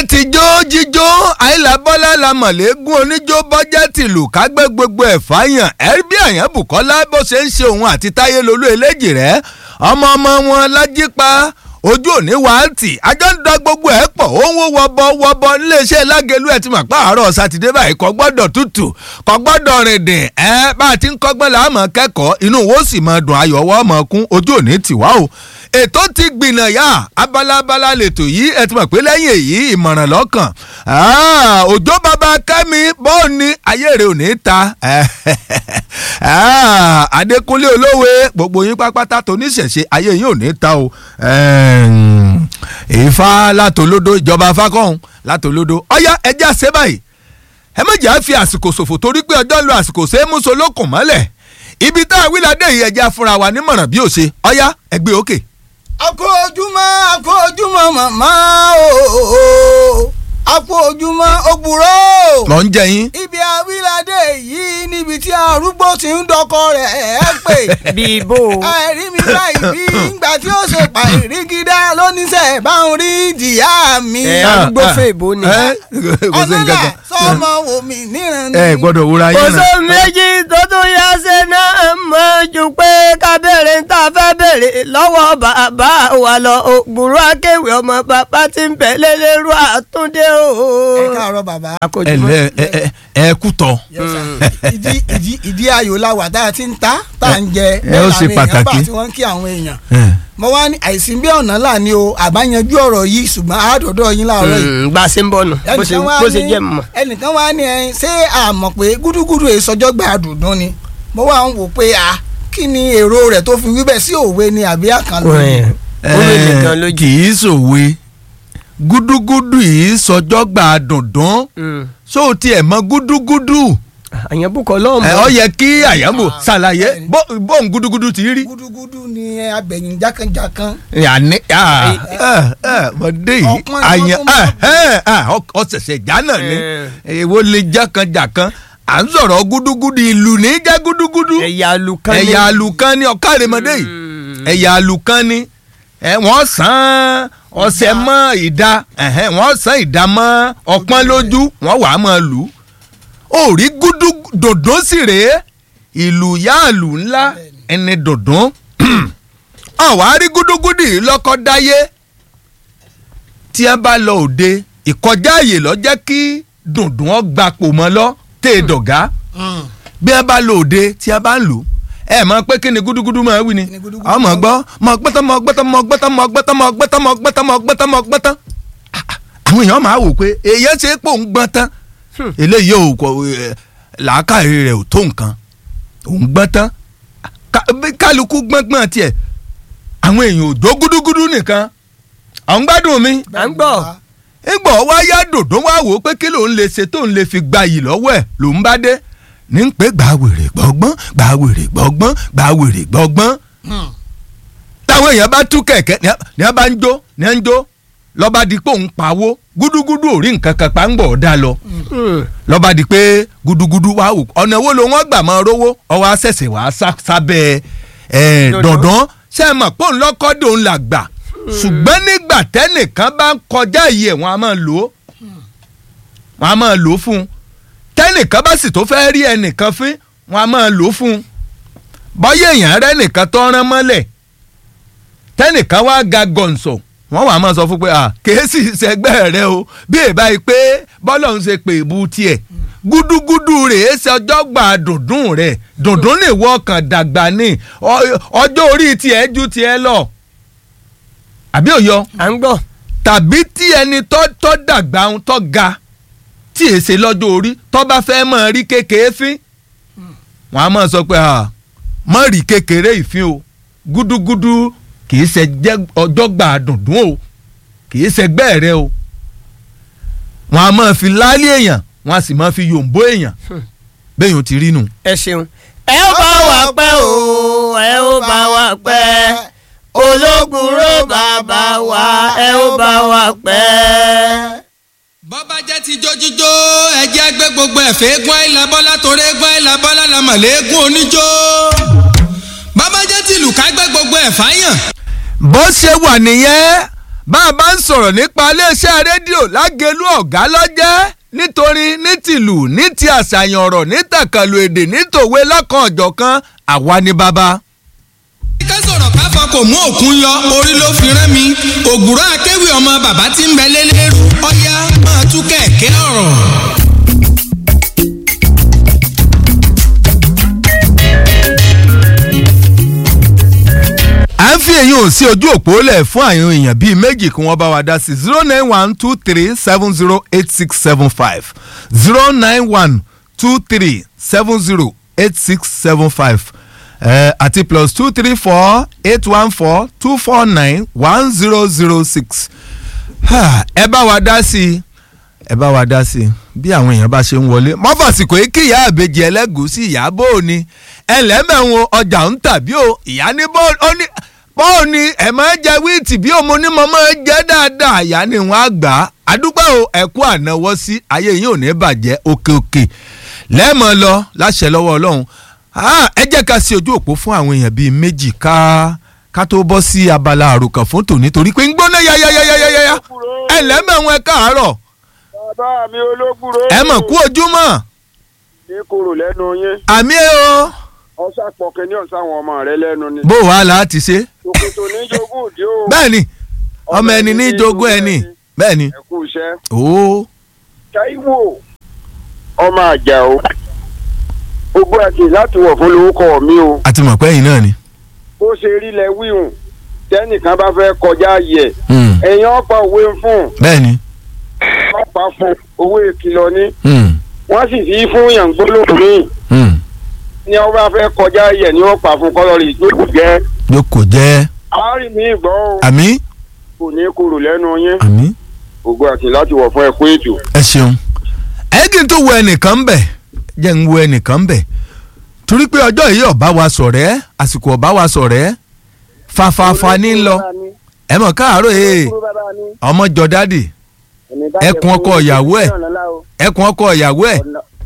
tijó jíjó àìlábọ́lá la mọ̀lẹ́gùn oníjó bọ́jẹ́tì lù kágbé gbogbo ẹ̀ fáyàn ẹ̀rí bí àyàn Bùkọ́lá bó ṣe ń ṣe òun àti Táyé lolú eléjì rẹ̀ ọmọ ọmọ wọn lájípa ojú òní wàátì àjọ ń da gbogbo ẹ̀ pọ̀ òun ó wọbọ wọbọ níléeṣẹ́ lágẹ̀lú ẹ̀ ti mà pa àárọ̀ sátidé báyìí kò gbọ́dọ̀ tútù kò gbọ́dọ̀ rìn dìn ẹ́ bá a ti ń kọ́gbọ́n là á mọ̀ kẹ́kọ̀ọ́ inú wo sì mọ̀ dùn ayọ̀wọ́ mọ̀ kún ojú òní tìwá o ètò ti gbìnà yá abalabala lètò yìí ẹ ti mọ̀ pé lẹ́yìn èyí ìmọ̀ràn lọ́kàn òjò bàbá kẹ́mi bọ́ọ̀ ni ayé rẹ̀ ò ní ta adékúnlé olówe gbogbo yín pápátá tó níṣẹ̀ṣe ayé yín ò ní ta o ìfá látòlódó ìjọba fákọ̀hún látòlódó ọ̀yá ẹjẹ́ àṣẹ báyìí ẹ méjì á fi àsìkò ṣòfò torí pé ọjọ́ ń lo àsìkò ṣe é mú so lókùn mọ́lẹ̀ ibi tá a wí ládé yìí ẹjẹ́ afúnra wa nímọ̀ràn bí ó ṣe ọ̀yá ẹgbẹ́ òkè. àkó ojúmọ́ àkó ojúmọ́ màmá o àkó ojúmọ́ ògbúrò. lọ ń jẹ yín. ibi awíládé yìí níbi tí arúgbó ti ń dọkọ rẹ̀ ẹ́ pè. bíbó. ẹ̀rí mi báyìí bí ìgbà tí ó ṣe pàìrígídá lóníṣẹ́ bá ń rí ìdìyà mi. ẹ arúgbó fèbó ni. kò sí nǹkan ọ̀nàlà kan. sọmọ wò mí níran ni. ẹ gbọ́dọ̀ wúra yín oṣù náà. méjì tó tún yá ṣe náà mọ̀ ju pé ká béèrè ń tà fẹ́ béèrè lọ́wọ́ bàbá wa lọ ògbúrò akéwì ọmọ bàbá tí ń bẹ̀ lélẹ́rú àtúndé o. ẹ káàárọ̀ bàbá. ẹ lẹ ẹ ẹ ẹ kú tọ. Yes, sir. ìdí ìdí ìdí ayò la wà tá a ti ń ta tá a ń jẹ ẹ ó ṣe bẹ́ẹ̀ làwọn èèyàn bá pàtàkì. tí wọ́n ń kí àwọn èèyàn mo wá ní àìsí bí ọ̀nà là ní o àbáyanjú ọ̀rọ̀ yìí ṣùgbọ́n àádọ́dọ̀ yín láàárọ̀ yìí. gba ṣe ń bọ̀ nù bó ṣe ẹnìkan wá bó ṣe ní- jẹ́ mọ̀. ẹnìkan wá ní ẹ ṣé àmọ̀ pé gúdúgúdú èsọjọ́ gba àdùndún ni mo wá ń wò pé a kí ni èrò rẹ̀ tó fi wí bẹ́ẹ̀ sí òwe ni àbí àkànlò ni. orí nìkan lójú. kì í sòwe gúdúgúdú yìí sọjọ́ gbà dùndún só tiẹ̀ mọ gúdúgúdú àyàn bùkọ́ lọ́mọ. ẹ ọ yẹ kí àyàmò ṣàlàyé bó- bóun gúdúgúdú ti rí. gúdúgúdú ni abẹ̀yìn jákànjákàn. yanni mọdé yìí Ọpọ́n ni àyàn wọ́n tún ọ̀sẹ̀sẹ̀ jánà ni èwo lè jákànjákàn à ń sọ̀rọ̀ gúdúgúdú ìlú ní jẹ́ gúdúgúdú ẹ̀yà alukan ni. ẹ̀yà àlùkàn ni ọ̀kàrẹ̀mọdé yìí Mm. ẹ̀yà àlùkàn ni ẹ, wọ́n sàn ọ̀sẹ̀ mọ́ ìdá ẹ̀hẹ́n, wọ́n sàn ìdá mọ́ ọpọ́n lójú wọ́n wàá mọ́ lù ú ó rí gúdú dòdò sì rèé ìlú yáàlù ńlá ẹni dòdò àwa rí gúdúgúdú yìí lọ́kọ́ dáyé tí a bá lọ òde ìkọjá àyè lọ jẹ́ kí dùndùn ọ gbapò mọ́ lọ tẹ́ ẹ dọ̀gá bí a bá lọ òde tí a bá ń lò ẹ mọ̀ pé kí ni gúdúgúdú máa wí ni Kí ni gúdúgúdú ọmọ máa gbọ́ mọ gbẹ́tọ́ mọ gbẹ́tọ́ mọ gbẹ́tọ́ mọ gbẹ́tọ́ mọ gbẹ́tọ́ mọ gbẹ́tọ́ mọ gbẹ́tọ́ mọ gbẹ́tọ́ àwọn èèyàn máa wò pé èèyàn ṣe é pò ń gbọ́n tán eléyìí ò kọ ẹ, làákàyè rẹ̀ ò tó nǹkan òun gbọ́n tán Ká- bí kálukú gbọ́ngbọ́n tiẹ̀ àwọn èèyàn ò jó gúdúgúdú nìkan àwọn gbádùn mi à ń gbọ́. ìgbọ̀ wá yá dòdò wá wò ó pé kí lòun lè ṣe tóun lè fi gba yìí lọ́wọ́ ẹ̀ lòun bá dé ní pé gbà wèrè gbọ́gbọ́n gbà wèrè gbọ́gbọ́n gbà wèrè gbọ́gbọ́n táwọn èèyàn bá tú kẹ̀kẹ́ ní a- ní a bá ń jó ní a ń jó lọ́ba di pé òun pawó gúdúgúdú ò rí nǹkan kan pa ń gbọ̀ ọ́ dá lọ lọ́ba di pé gúdúgúdú wá wò ọ̀nà wo ló wọ́n gbà máa rówó ọwọ́ àṣẹ̀ṣẹ̀ wàá sá- sábẹ́ ẹ̀ Dòdò. dandan ṣe é mọ̀ pé òun lọ́kọ́ dòun là gbà ṣùgbọ́n nígbà tẹ́nìkan bá ń kọjá yìí ẹ̀ wọ́n á máa lò ó wọ́n á máa lò ó fún un tẹ́nìkan bá sì tó fẹ́ rí ẹnìkan fín wọ́n á máa lò ó fún un bọ́yá èèyàn rẹ́ nìkan tó rán mọ́lẹ̀ tẹ́nìkan wá ga gọ̀ǹsọ̀ wọ́n wàá máa sọ fún pé à kèésì sẹgbẹ́ rẹ o bí èbá yìí pé bọ́lọ̀ ń ṣe pé ìbú tiẹ̀ gúdúgúdú rèé ṣe ọjọ́ gbà dùndún rẹ̀ dùndún lè wọ ọkàn dàgbà ní ọ- ọjọ́ orí tiẹ̀ ju tiẹ̀ lọ àbí òyọ à ń gbọ́. tàbí tí ẹni tó tó dàgbà ń tó ga tí èsè lọ́jọ́ orí tó bá fẹ́ mọ̀ rí kékeré fín wọ́n á máa sọ pé à mọ̀ rí kékeré ìfín o gúdúgúdú kì í ṣe jẹ́ ọjọ́ gbà dùndún o kì í ṣe gbẹ́ rẹ o wọ́n á máa fi láálí èèyàn wọ́n á sì máa fi yòǹbó èèyàn bẹ́ẹ̀ yóò ti rí nù. ẹ ṣeun. ẹ ó bá wa pẹ́ o ẹ ó bá wa pẹ́ ológunró bàbá wa ẹ ó bá wa pẹ́. bọ́bá jẹ́ ti jójíjó ẹjẹ́ gbé gbogbo ẹ̀fẹ́ eégún àìlà bọ́lá torí eégún àìlà bọ́lá la mọ̀lẹ́ eégún oníjó bọ́bá jẹ́ ti lù ká gbé gbogbo ẹ̀fá yàn bó ṣe wà nìyẹn bá a bá ń sọ̀rọ̀ nípa iléeṣẹ́ rédíò lágẹ̀lú ọ̀gá lọ́jẹ́ nítorí ní tìlù ní ti àṣàyàn ọ̀rọ̀ ní tàkàlù èdè ní tòwe lọ́kàn ọ̀jọ̀kan àwa ni bàbá. ká sọ̀rọ̀ ká fọ kò mú òkun yọ orí ló fi rán mi ògùrọ̀ akéwì ọmọ bàbá tí ń bẹ lélẹ́rú ọ̀yá máa tú kẹ̀kẹ́ ọ̀rọ̀. à ń fi èyí ò sí ojú òpó lẹ̀ fún àwọn èèyàn bíi méjì kí wọ́n bá wa dá sí zero nine one two three seven zero eight six seven five zero nine one two three seven zero eight six seven five àti plus two three four eight one four two four nine one zero zero six ẹ bá wa dá sí i ẹ bá wa dá sí i bí àwọn èèyàn bá ṣe ń wọlé mọ́fàsìkò yìí kí ìyá àbèjì ẹlẹ́gùúsí ìyá bó o ní ẹlẹ́mẹ̀wọ̀n ọjà ń tàbí o ìyá ní bó o ní bó o ní ẹ̀ máa jẹ wíìtì bí òun ní mo máa jẹ́ dáadáa ìyá ni wọ́n á gbà á àdúgbò o ẹ̀kú ànáwọ́ sí ayé yìí ò ní bàjẹ́ òkè òkè lẹ́ẹ̀mọ́ lọ láṣẹ lọ́wọ́ ọlọ́run ẹ jẹ́ ká sí ojú òpó fún àwọn èèyàn bíi méjì ká ká tó bọ́ sí abala àròkàn fún tòní torí pé ń gbóná yáyáyáyáyá ẹ lẹ́mẹ̀wọ̀n ẹ káàárọ̀ bàbá mi ológùrò. ẹ mọ̀ kú ojúmọ́ ní kúrò lẹ́nu yín. àmì ẹ o. ọ̀sà pọ̀kẹ́ ní ọ̀sán àwọn ọmọ rẹ lẹ́nu ni. bó wàá láti ṣe. tòkòtò ní jogún òde o. bẹ́ẹ̀ni ọmọ ẹni ní jogún ẹni bẹ́ẹ̀ni. ẹ kú iṣẹ́. ooo. Táíwò ọmọ àjà o. ogbó àti láti wọ̀ fún lórúkọ mi o. àti mọ̀ pé ẹ̀yin náà ni. bó ṣe rí lẹ wíhùn tẹ́nìkan bá fẹ́ kọjá yẹ. ẹ̀yin ọ̀pá òwe ń fún. bẹ́ẹ̀ni. ọ̀pá fún owó ìkìlọ̀ ní. wọ́n sì fi fún yàn gbólóhùn míì ní wọ́n bá fẹ́ kọjá yẹ ni wọ́n pa fún kọ́lọ́rì ìjókòó jẹ́. jókòó jẹ́. àárín mi gbọ́ o. àmì. kò ní kúrò lẹ́nu yín. àmì. ògo àti láti wọ̀ fún ẹ̀kú ètò. ẹ ṣeun ẹ kí n tó wo ẹnìkan bẹ̀ jẹ́ ń wo ẹnìkan bẹ̀ torí pé ọjọ́ yìí ọ̀bá wa sọ̀rẹ́ àsìkò ọ̀bá wa sọ̀rẹ́ fafafa ní lọ ẹ mọ̀ káàárọ̀ ee ọmọ jọ dádì ẹkùn ọkọ ìyàwó ẹ ẹkùn ọkọ ìyàwó ẹ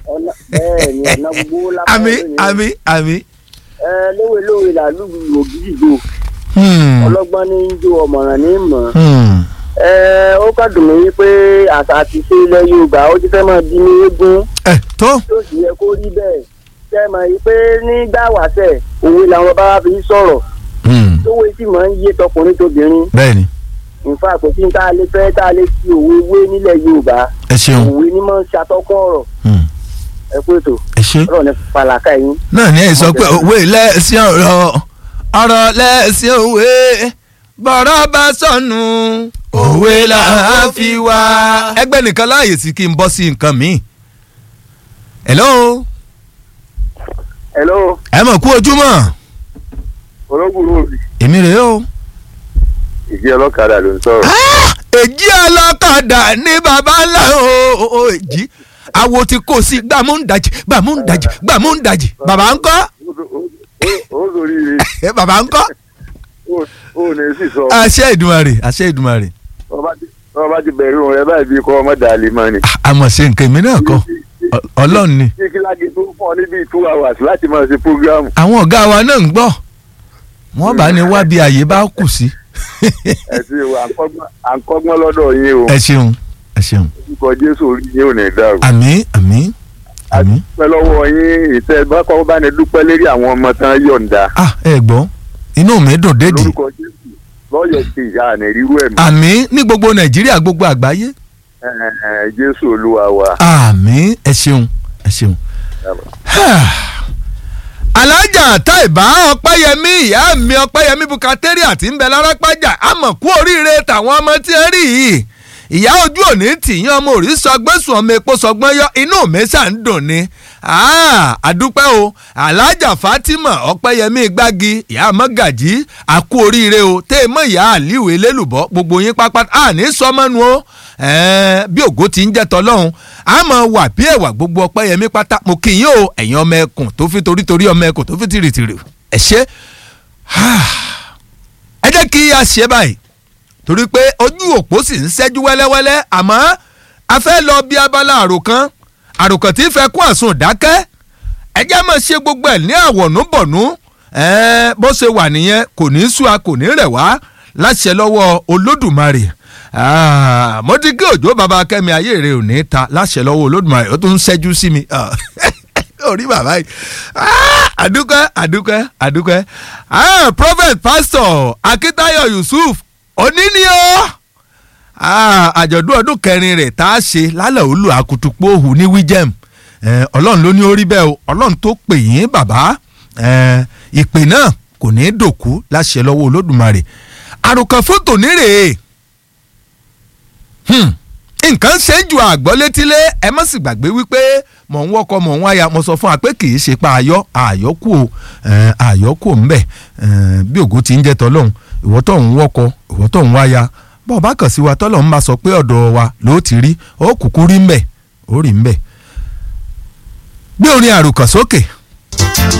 àmì àmì àmì. ẹ lówe lówe làlúù ògidìgbò ọlọ́gbọ́n ní í jó ọ̀mọ̀ràn ní í mọ̀ ẹ ó kàn dùn mí pé àṣà àti ṣe ilẹ̀ yorùbá ó ti fẹ́ máa di ní eégún ẹ tó. tó sì yẹ kó rí bẹ́ẹ̀ ṣe mọ̀ yìí pé nígbà wàṣẹ̀ òwe làwọn bá wá fi sọ̀rọ̀ tówó sì máa ń yé tọkùnrin tóbìnrin bẹ́ẹ̀ni nfa àpótí tá a lè fẹ́ tá a lè fi òwe wé nílẹ̀ yorùbá ẹ ṣeun òwe ni máa ń ṣàtọ́kọ́ ọ̀rọ̀ ẹ kú ètò ẹ ṣe. ọ̀rọ̀ ní falaka yín. náà ní ẹ sọ pé òwe lẹ́ẹ̀sìn ọ̀rọ̀ ọ̀rọ̀ lẹ́ẹ̀sìn òwe bọ̀rọ̀ bá sọnù òwe là á fi wá. ẹgbẹ́ nìkan láàyè sí kí n bọ́ sí nǹkan míì. hello hello ẹ mọ̀ kú ojúmọ́ ológùrò òbí èmi rèé o. ìdí ọlọ́kadà ló ń sọ̀rọ̀. èjì ọlọ́kadà ní baba ńlá o èjì awo ti kó sí gbàmúndàjì gbàmúndàjì gbàmúndàjì bàbá ńkọ́ ó sórí rè bàbá ńkọ́ ó ní sì sọ àṣẹ ìdùmarè àṣẹ ìdùmarè wọ́n bá ti bẹ̀rù rẹ báyìí bí kọ́ ọmọ dàlí mọ́ ni. àmọ̀ ṣe nǹkan èmi náà kọ́ Ọ- ọlọ́run ni kí kíláàgì tó fún ọ níbi two hours láti máa ṣe programu. àwọn ọ̀gá wa náà ń gbọ́ wọ́n bá ní wá bí àyè bá kù sí. ẹ ti wò à ń kọ́gbọ́n- à ń kọ́gbọ́n lọ́dọ̀ yín o ẹ ṣeun ẹ ṣeun orúkọ jésù orí yín ò ní dàrú. àmín àmín àmín. pẹ́ lọ́wọ́ yín ìtẹ́ bákọ́ bá ní dúpẹ́ lérí àwọn ọmọ tán yọ̀ǹda. ah ẹ gbọ́ inú mi dùn dédì lórúkọ jésù lọ́yọ̀ sí ìyá àná rírú ẹ̀mí. àmín ní gbogbo nàìjíríà gbogbo àgbáyé Ẹ, ẹ, jésù olúwa wa. àmín ẹ ṣeun ẹ ṣeun. alájà táìbá ọpẹ́yẹmí ìyá mi ọpẹ́yẹmí bukateri àti ń bẹ lárápájà àmọ́ kú oríire tàwọn ọmọ tí ń rí yìí ìyá ojú òní tìyàn ọmọ òrí sọgbẹ́sùn ọmọ epo sọgbọ́n yọ inú mi ṣà ń dùn ni Ah, àdúpẹ́ o alájà fatima ọpẹ́yẹmí gbági ìyá mọ́gàjí àkú oríire o tẹ́ ẹ mọ́ ìyá àlíwò elélùbọ́ gbogbo yín pápá àní sọmọ́nu o ẹ̀ẹ́n, bí ògo ti ń jẹ́ tọ́lọ́hún àmọ́ wà bí ẹ̀wà gbogbo ọpẹ́yẹmí pátá mo kì í yín o ẹ̀yin ọmọ ẹkùn tó fi torítorí ọmọ ẹkùn tó fi tìrìtìrì ẹ̀ ṣe ẹ jẹ́ kí a ṣe báyìí torí pé ojú òpó sì ń ṣẹ́jú wẹ́lẹ́wẹ́lẹ́ àmọ́ a fẹ́ lọ bí abala àròkàn àròkàn tí fẹ́ kún àsun dákẹ́ ẹ jẹ́ máa ṣe gbogbo ẹ̀ ní àwọ̀nùbọ̀nù ẹ̀ẹ́n bó ṣe wà nìyẹn kò ní í sú a kò ní í rẹ̀ wá láṣẹ lọ́wọ́ olódùmarè Ah, mo ti gé òjò bàbá kẹ́mi ayé rẹ̀ ò ní ta láṣẹ lọ́wọ́ olódùmarè ó tún ń ṣẹ́jú sí mi Ah, orí bàbá yìí Ah, àdúpẹ́ àdúpẹ́ àdúpẹ́ Ah, prophet pastor akitayo yusuf òní ni ó Ah, àjọ̀dún ọdún kẹrin rẹ̀ tá a ṣe lálẹ́ òlu àkùtùpọ̀ òhù ní wíjẹ́m Eh, ọlọ́run ló ní orí bẹ́ẹ̀ o ọlọ́run tó pè yín bàbá Eh, ìpè náà kò ní í dòkú láṣẹ lọ́wọ́ olódùmarè àròkàn fótò nírèé Hmm. nǹkan ṣe ń ju àgbọ́ létílé ẹ má sì gbàgbé wípé mò ń wọ́kọ mò ń wáyà mo sọ fún wa pé kì í ṣe pa àyọ́ àyọ́kù o eh, àyọ́kù ò ń bẹ̀ eh, bí ògo ti ń jẹ́ tọ́lọ́hún ìwọ́ tó ń wọ́kọ ìwọ́ tó ń wáyà bọ́ọ̀ bá kàn sí wa tọ́lọ́hún bá sọ pé ọ̀dọ̀ wa ló ti rí ó kúkú rí ń bẹ̀ ó rí ń bẹ̀ gbé orin àròkàn sókè